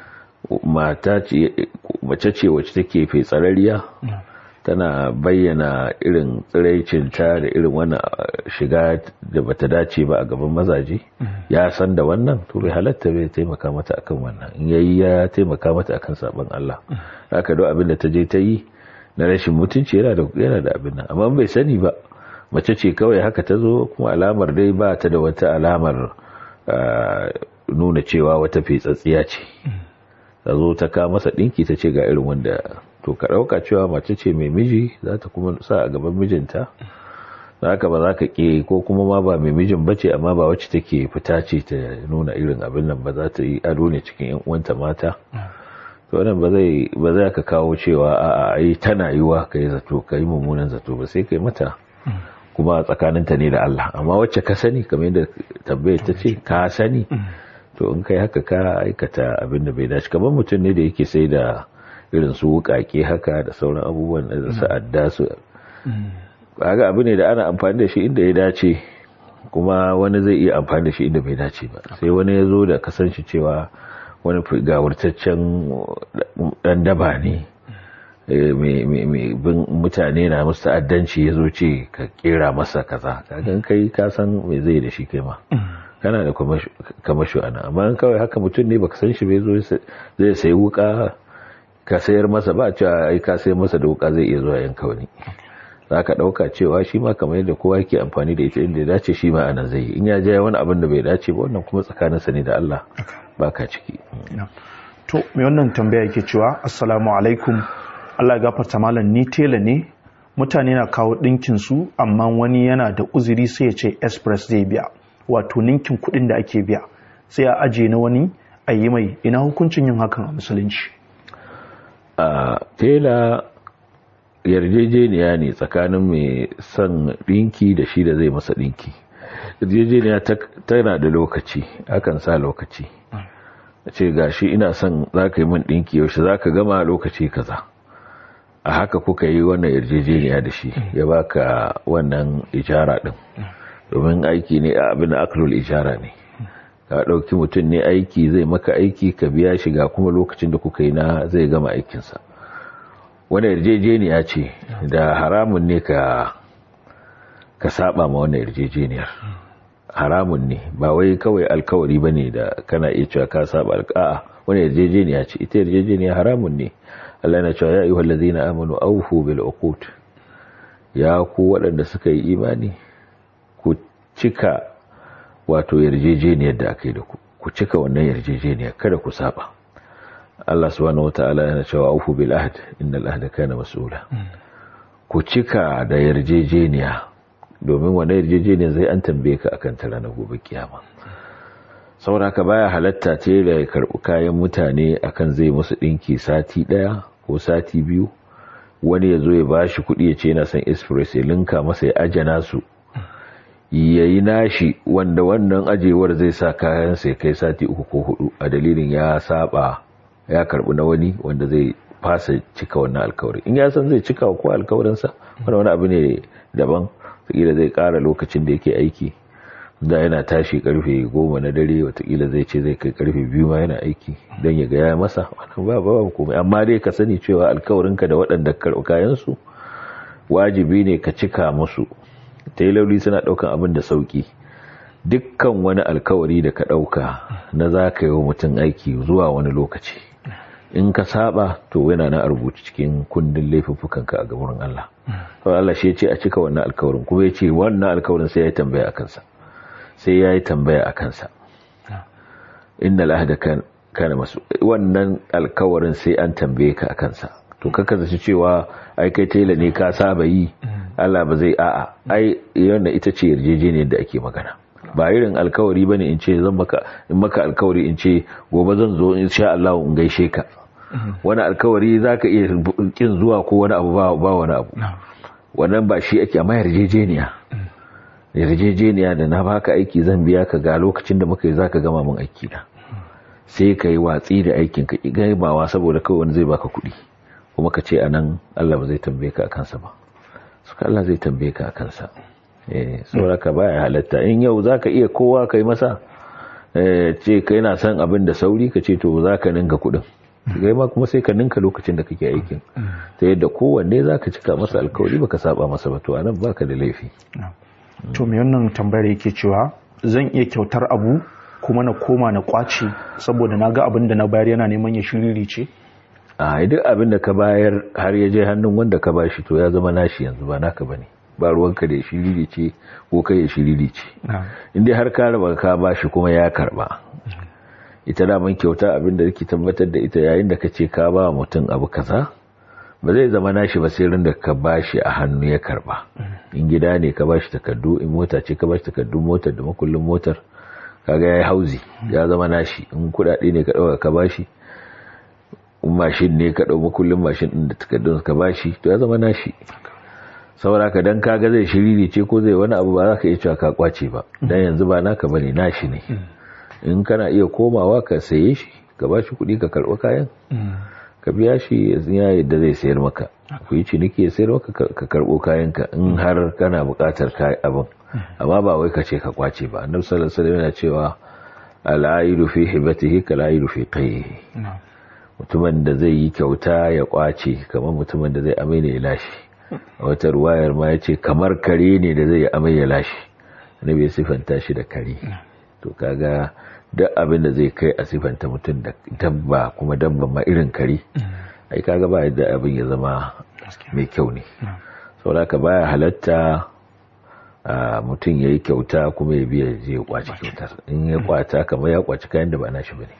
mata ce mace ce wacce take fetsarariya tana bayyana irin tsiraicinta da irin wannan shiga da bata dace ba a gaban mazaje ya san da wannan to bai halatta bai taimaka mata akan wannan in yayi ya taimaka mata akan sabon Allah haka do abin da ta je ta yi na rashin mutunci yana da yana da abin nan amma bai sani ba mace ce kawai haka ta zo kuma alamar dai ba ta da wata alamar nuna cewa wata fetsatsiya ce ta zo ta ka masa ɗinki ta ce ga irin wanda to ka ɗauka cewa mace ce mai miji za ta kuma sa a gaban mijinta za ka ba za ka ƙe ko kuma ma ba mai mijin bace amma ba wacce take fita ce ta nuna irin abin nan ba za ta yi ado ne cikin yan uwanta mata to wannan ba zai ba za ka kawo cewa a ai tana yiwa kai zato kai mummunan zato ba sai kai mata kuma tsakaninta ne da Allah amma wacce ka sani kamar yadda tambayar ta ce ka sani to in kai haka ka aikata abin da bai dace kamar mutum ne da yake sai da irin su wukake haka da sauran abubuwan da su adda su kaga abu ne da ana amfani da shi inda ya dace kuma wani zai iya amfani da shi inda bai dace ba sai wani ya zo da kasance cewa wani gawurtaccen dan daba ne mai bin mutane na musu ta'addanci ya zo ce ka kera masa kaza kagan kai ka san me zai da shi kai ma kana da kamasho ana amma kawai haka mutum ne baka san shi bai zo zai sayi wuka ka sayar masa ba cewa ai ka sayar masa da wuka zai iya zuwa yanka wani za ka ɗauka cewa shi ma kamar yadda kowa yake amfani da ita inda ya dace shi ma anan zai yi in ya jaya wani abin da bai dace ba wannan kuma tsakaninsa ne da Allah ba ka ciki
to mai wannan tambaya yake cewa assalamu alaikum Allah ya gafarta malam ni tela ne mutane na kawo ɗinkin su amma wani yana da uzuri sai ya ce express zai biya wato ninkin kuɗin da ake biya sai a aje na wani a yi mai ina hukuncin yin hakan a musulunci
a tela yarjejeniya ne tsakanin mai son ɗinki da shi da zai masa ɗinki yarjejeniya tana da lokaci akan sa lokaci a ce gashi ina son za ka yi min ɗinki yaushe za ka gama lokaci kaza a haka kuka yi wannan yarjejeniya da shi ya baka wannan ijara ɗin domin aiki ne a abin aklul ijara ne ka ɗauki mutum ne aiki zai maka aiki ka biya shi ga kuma lokacin da kuka yi na zai gama aikinsa wani yarjejeniya ce da haramun ne ka ka saba ma wannan yarjejeniyar haramun ne ba wai kawai alkawari ba ne da kana iya cewa ka saba alka'a wani yarjejeniya ce ita yarjejeniya haramun ne Allah na cewa ya ayyuhal ladzina amanu awfu bil uqud ya ku waɗanda suka yi imani ku cika wato yarjejeniyar da aka yi da ku ku cika wannan yarjejeniyar kada ku saba Allah subhanahu wata'ala yana cewa aufu bil ahd innal ahda kana mas'ula ku cika da yarjejeniya domin wannan yarjejeniya zai an tambaye ka akan ta ranar gobe kiyama saboda ka baya halatta ce da ya karbi kayan mutane akan zai musu dinki sati daya ko sati biyu wani ya zo ya bashi kuɗi ya ce yana son express ya linka masa ya ajana su yayi nashi wanda wannan ajewar zai sa kayan sai kai sati uku ko hudu a dalilin ya saba ya karbi na wani wanda zai fasa cika wannan alkawari in ya san zai cika ko alkawarinsa wani wani abu ne daban watakila zai kara lokacin da yake aiki da yana tashi karfe goma na dare watakila zai ce zai kai karfe biyu ma yana aiki don ya gaya masa wannan ba ba komai amma dai ka sani cewa alkawarinka da waɗanda karɓi kayansu wajibi ne ka cika musu tailoli suna ɗaukan abin da sauki dukkan wani alkawari da ka ɗauka na za ka yi wa mutum aiki zuwa wani lokaci in ka saba to yana na rubuci cikin kundin laifuffukanka a gaban Allah to Allah shi ya ce a cika wannan alkawarin kuma ya ce wannan alkawarin sai ya yi tambaya a kansa sai ya yi tambaya a kansa inna lahada kana masu wannan alkawarin sai an tambaye ka a kansa to kaka zaci cewa ai kai tela ne ka saba yi Allah ba zai a'a ai yana ita ce yarjejeniyar da ake magana ba irin alkawari bane in ce zan maka in maka alkawari in ce gobe zan zo in sha Allah in gaishe ka wani alkawari zaka iya kin zuwa ko wani abu ba ba wani abu wannan ba shi ake amma yarjejeniya yarjejeniya da na baka aiki zan biya ka ga lokacin da muka yi zaka gama mun aiki na sai ka yi watsi da aikin ka ki gaimawa saboda kawai wani zai baka kuɗi kuma ka ce anan Allah ba zai tambaye ka akan sa ba suka Allah zai tambaye ka akan sa eh saboda ka baya halatta in yau zaka iya kowa kai masa eh ce kai na son abin da sauri ka ce to zaka ninka kuɗin kai ma kuma sai ka ninka lokacin da kake aikin ta yadda kowanne zaka cika masa alkawari baka saba masa ba to anan baka da laifi
to me wannan tambayar yake cewa zan iya kyautar abu kuma na koma na kwace saboda na ga abin da na bayar yana neman ya shiriri ce
a duk abin da ka bayar har ya je hannun wanda ka bashi to ya zama nashi yanzu ba naka bane ba ruwanka da shiriri ce ko kai ya shiriri ce inda har ka raba ka ba shi kuma ya karba ita daman kyauta abinda yake tabbatar da ita yayin da ka ce ka ba mutum abu kaza ba zai zama nashi ba sai rin da ka ba shi a hannu ya karba in gida ne ka ba shi takardu in mota ce ka ba shi takardun motar da makullin motar kaga ya yi hauzi ya zama nashi in kudade ne ka dauka ka ba shi in mashin ne ka ɗau makullin mashin ɗin da takardun ka bashi to ya zama nashi saboda ka dan kaga zai shiriri ce ko zai wani abu ba za ka iya cewa ka kwace ba dan yanzu ba naka bane nashi ne in kana iya komawa ka saye shi ka bashi kuɗi ka karɓi kayan ka biya shi ya yadda zai sayar maka ku yi ciniki ya sayar maka ka karɓo kayan ka in har kana buƙatar kayan abin amma ba wai ka ce ka kwace ba annabi sallallahu alaihi wasallam yana cewa al-aidu fi hibatihi kal-aidu fi qayyihi mutumin da zai yi kyauta ya kwace kamar mutumin da zai amai ne ya lashe a wata ruwayar ma ya ce kamar kare ne da zai amai ya lashe na bai siffanta shi da kare to kaga duk abin da zai kai a siffanta mutum da dabba kuma dabba ma irin kare ai kaga ba yadda abin ya zama mai kyau ne saboda ka baya halatta mutum ya yi kyauta kuma ya biya zai kwace kyautar in ya kwata kamar ya kwaci kayan da ba nashi ba ne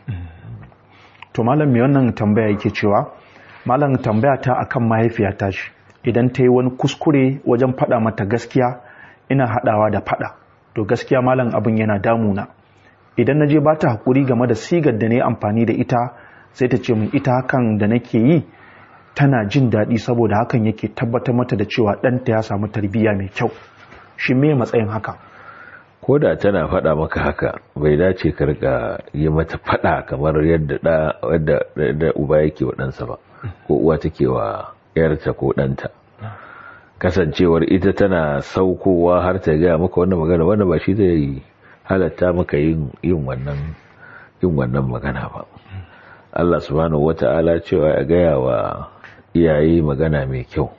to malam mai wannan tambaya yake cewa malam tambaya ta akan mahaifiyata shi idan ta yi wani kuskure wajen faɗa mata gaskiya ina haɗawa da faɗa to gaskiya malam abin yana damuna idan na je ba ta haƙuri game da sigar da na yi amfani da ita sai ta ce min ita hakan da nake yi tana jin daɗi saboda hakan yake tabbatar mata da cewa ɗanta ya samu tarbiyya mai kyau shi me matsayin haka
ko da tana faɗa maka haka bai dace ka rika yi mata faɗa kamar yadda da uba yake wa ɗansa ba ko uwa take wa yarta ko ɗanta kasancewar ita tana saukowa har ta gaya maka wannan magana wanda ba shi zai halatta maka yin wannan yin wannan magana ba Allah subhanahu wata'ala cewa ya gaya wa iyaye magana mai kyau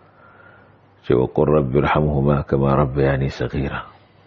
cewa qur rabbi irhamhuma kama rabbayani saghira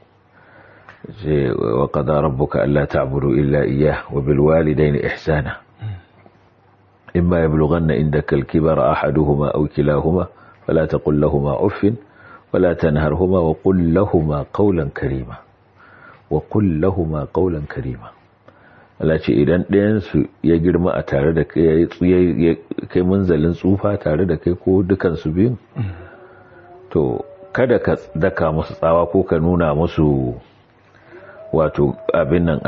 وقضى ربك ألا تعبدوا إلا إياه وبالوالدين إحسانا إما يبلغن عندك الكبر أحدهما أو كلاهما فلا تقل لهما أف ولا تنهرهما وقل لهما قولا كريما وقل لهما قولا كريما Allah ce idan ɗayansu ya girma a tare da kai kai munzalin tsufa tare da kai ko dukansu biyun to kada ka daka musu tsawa ko ka nuna musu wato abin nan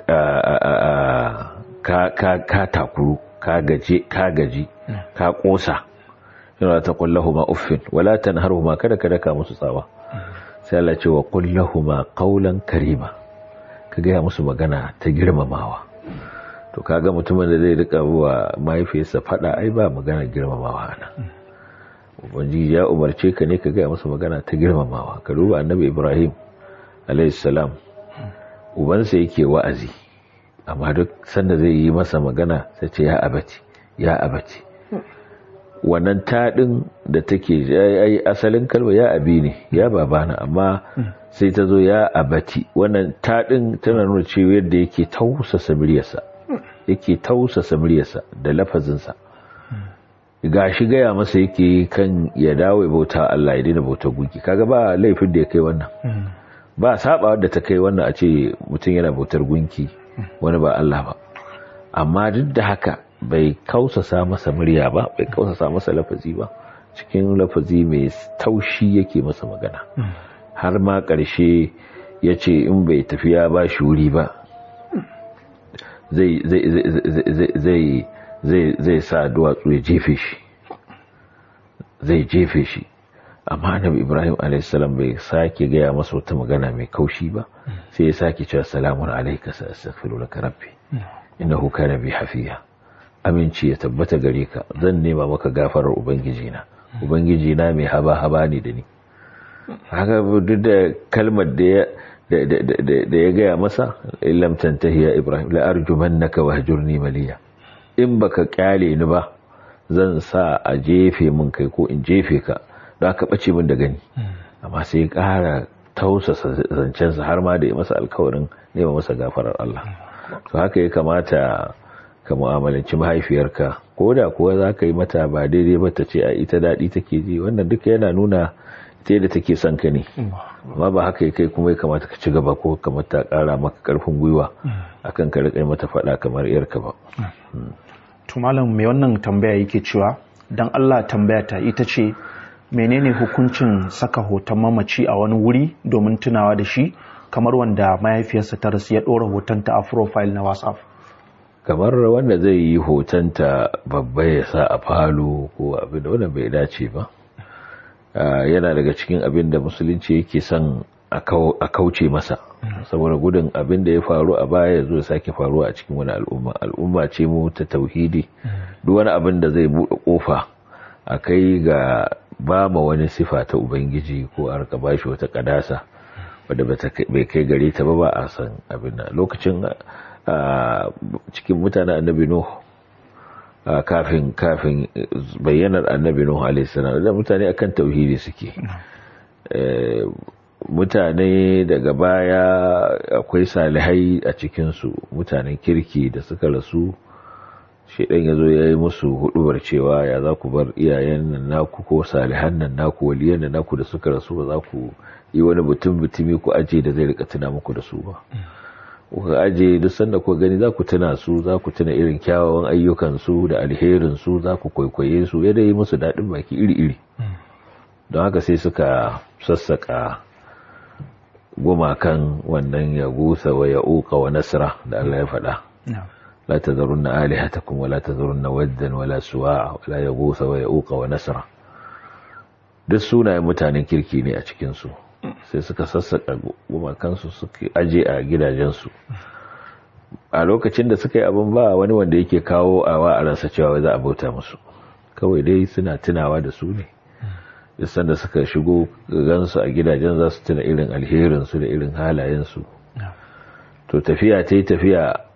a ka takuru ka gaji ka kosa yana ta kullahu ma uffin wala tanharu ma kada ka daka musu tsawa sai Allah ce wa kullahu ma qaulan karima ka gaya musu magana ta girmamawa to kaga mutumin da zai rika wa mahaifiyarsa fada ai ba magana girmamawa ana ubangiji ya umarce ka ne ka gaya musu magana ta girmamawa ka duba annabi Ibrahim alayhi salam ubansa yake wa'azi amma duk sanda zai yi masa magana sai ce ya abaci ya abaci wannan taɗin da take ai asalin kalma ya abi ne ya babana amma sai ta zo ya abati wannan taɗin tana nuna cewa yadda yake tausasa muryarsa yake tausasa muryarsa da lafazinsa ga shi gaya masa yake kan ya dawo ya bauta Allah ya daina bauta gunki kaga ba laifin da ya kai wannan ba saba da ta kai wannan a ce mutum yana bautar gunki wani ba Allah ba amma duk da haka bai kausasa masa murya ba bai kausasa masa lafazi ba cikin lafazi mai taushi yake masa magana har ma ƙarshe ya ce in bai tafiya ba shi wuri ba zai sa duwatsu ya jefe shi zai jefe shi amma annabi ibrahim alaihissalam bai sake gaya masa wata magana mai kaushi ba sai ya sake cewa salamun alaika sa astaghfiru laka rabbi innahu kana bi hafiya aminci ya tabbata gare ka zan nema maka gafarar ubangiji na ubangiji na mai haba haba ne da ni haka duk da kalmar da ya da ya gaya masa illam tantahi ya ibrahim la arjumannaka wahjurni maliya in baka kyale ni ba zan sa a jefe min kai ko in jefe ka don aka ɓace min da gani amma sai ya ƙara tausasa zancensa har ma da ya masa alkawarin nema masa gafarar Allah to haka ya kamata ka mu'amalanci mahaifiyarka ko da kuwa za ka yi mata ba daidai ba ta ce a ita daɗi take ji wannan duka yana nuna ta yadda take son ka ne amma ba haka kai kuma ya kamata ka ci gaba ko kamata kara maka karfin gwiwa akan ka rika mata faɗa kamar yarka ba
to malam mai wannan tambaya yake cewa dan Allah tambaya ta ita ce menene hukuncin saka hoton mamaci a wani wuri domin tunawa da shi kamar wanda mahaifiyarsa ta rasu ya ɗora hotonta a profile na whatsapp
kamar wanda zai yi hotonta babba ya sa a falo ko abin da wanda bai dace ba yana daga cikin abin da musulunci yake son a kauce masa saboda gudun abin da ya faru a baya ya zo sake faruwa a cikin wani al'umma al'umma ce mu ta tauhidi duk wani abin da zai buɗe kofa a kai ga ba ma wani sifa ta ubangiji ko a rika bashi wata kadasa wadda bai kai gare ta ba ba a san abin nan lokacin cikin mutanen annabi nuh kafin kafin bayyanar annabi nuh alaihi salam da mutane akan tauhidi suke mutane daga baya akwai salihai a cikinsu mutanen kirki da suka rasu shaidan ya zo ya yi musu hudubar cewa ya za ku bar iyayen nan naku ko salihan nan naku waliyan nan naku da suka rasu ba za ku yi wani mutum mutumi ku aje da zai rika tuna muku da su ba kuka aje duk sanda ku gani za ku tuna su za ku tuna irin kyawawan ayyukan su da alherin su za ku kwaikwaye su ya yi musu daɗin baki iri-iri don haka sai suka sassaka gumakan wannan ya gusa wa ya uka wa nasra da Allah ya faɗa la tazarunna alihatakum wa la tazarunna waddan wa la suwa'a wa la yaghutha wa yauqa wa nasra duk sunayen mutanen kirki ne a cikin su sai suka sassaka gumakan su suka aje a gidajen su a lokacin da suka yi abin ba wani wanda yake kawo awa a ransa cewa za a bauta musu kawai dai suna tunawa da su ne duk sanda suka shigo gansu a gidajen za su tuna irin alherinsu da irin halayensu to tafiya ta yi tafiya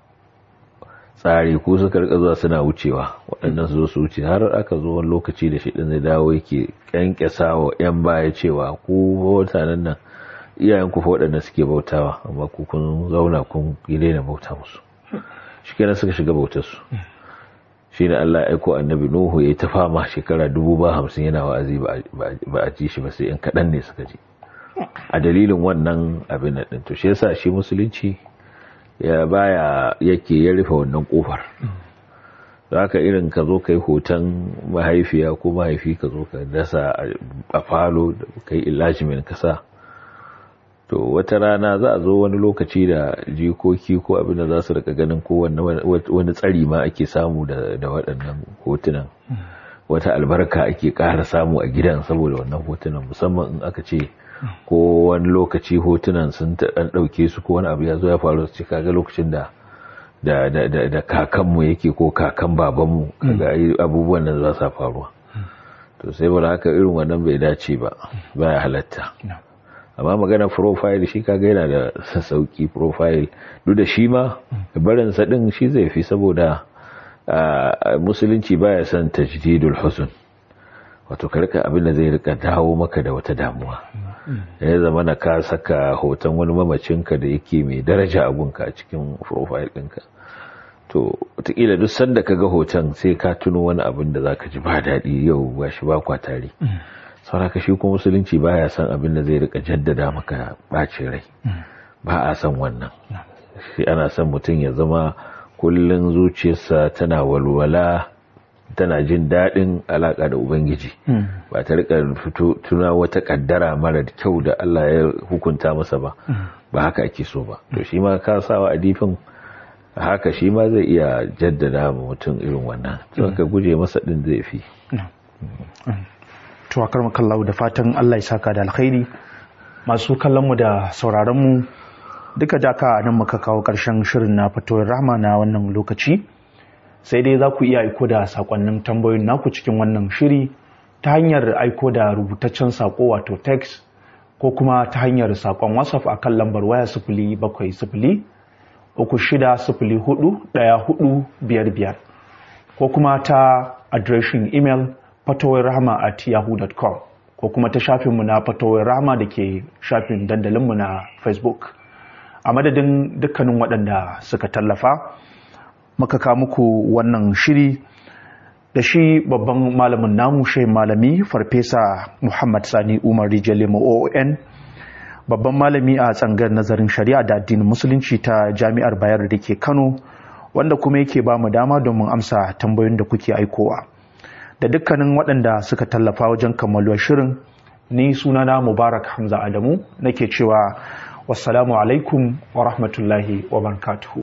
tsari ko suka rika zuwa suna wucewa waɗannan su zo su wuce har aka zo wani lokaci da shi ɗin zai dawo yake ƙyanƙyasa wa 'yan baya cewa ku mutanen nan iyayen ku fa waɗanda suke bautawa amma ku kun zauna kun yi daina bauta musu shi kenan suka shiga bautar su shi ne Allah ya aiko annabi Nuhu ya ta fama shekara dubu ba hamsin yana wa'azi ba a ji shi ba sai in kaɗan ne suka ji a dalilin wannan abin nan ɗin to shi yasa shi musulunci ya baya yake ya rufe wannan kofar za ka irin ka zo ka yi hoton mahaifiya ko mahaifi ka zo ka dasa a falo da ka yi ilajimin kasa to wata rana za a zo wani lokaci da jikoki ko abin da za su rika ganin ko wani tsari ma ake samu da waɗannan hotunan wata albarka ake ƙara samu a gidan saboda wannan hotunan musamman in aka ce ko wani lokaci hotunan sun ɗan ɗauke su ko wani abu ya zo ya faru su ce kaga lokacin da da da da, da kakanmu yake ko kakan babanmu kaga abubuwan nan za su faruwa to sai ba haka irin wannan bai dace ba baya halatta amma magana profile shi kaga yana da sauki profile duk da shi ma barin sa din shi zai fi saboda musulunci baya son tajdidul husn wato karka abin da zai rika dawo maka da wata damuwa ya zama na ka saka hoton wani mamacinka da yake mai daraja abunka a cikin profile ɗinka to wataƙila duk sanda ka ga hoton sai ka tuno wani abin da za ka ji ba daɗi yau ba shi ba kwa tare sauraka shi kuma musulunci ba ya san abin da zai rika jaddada maka ɓacin rai ba a san wannan shi ana son mutum ya zama kullum zuciyarsa tana walwala tana jin daɗin alaƙa da Ubangiji ba ta rika fito tuna wata ƙaddara mara kyau da Allah ya hukunta masa ba ba haka ake so ba to shi ma ka sawa a difin haka shi ma zai iya jaddada ma mutum irin wannan to ka guje masa ɗin zai fi
to akar makallahu da fatan Allah ya saka da alkhairi masu kallon mu da sauraron mu duka jaka nan muka kawo ƙarshen shirin na fitowar rahma na wannan lokaci sai dai za ku iya aiko da sakonnin tambayoyin naku cikin wannan shiri ta hanyar aiko da rubutaccen sako wato text ko kuma ta hanyar sakon whatsapp a kan lambar waya sifili bakwai sifili uku shida sifili hudu daya hudu biyar biyar ko kuma ta adireshin imel fatowar rahama at yahoo.com ko kuma ta shafinmu na fatowar rahama da ke shafin dandalinmu na facebook a madadin dukkanin waɗanda suka tallafa muka kawo muku wannan shiri da shi babban malamin namu shi malami farfesa muhammad sani umar rijalimo oon babban malami a tsangar nazarin shari'a da addinin musulunci ta jami'ar bayar da ke kano wanda kuma yake ba mu dama domin amsa tambayoyin da kuke aikowa da dukkanin waɗanda suka tallafa wajen kammaluwar shirin ni sunana mubarak hamza adamu nake cewa wassalamu alaikum wa rahmatullahi wa barakatuhu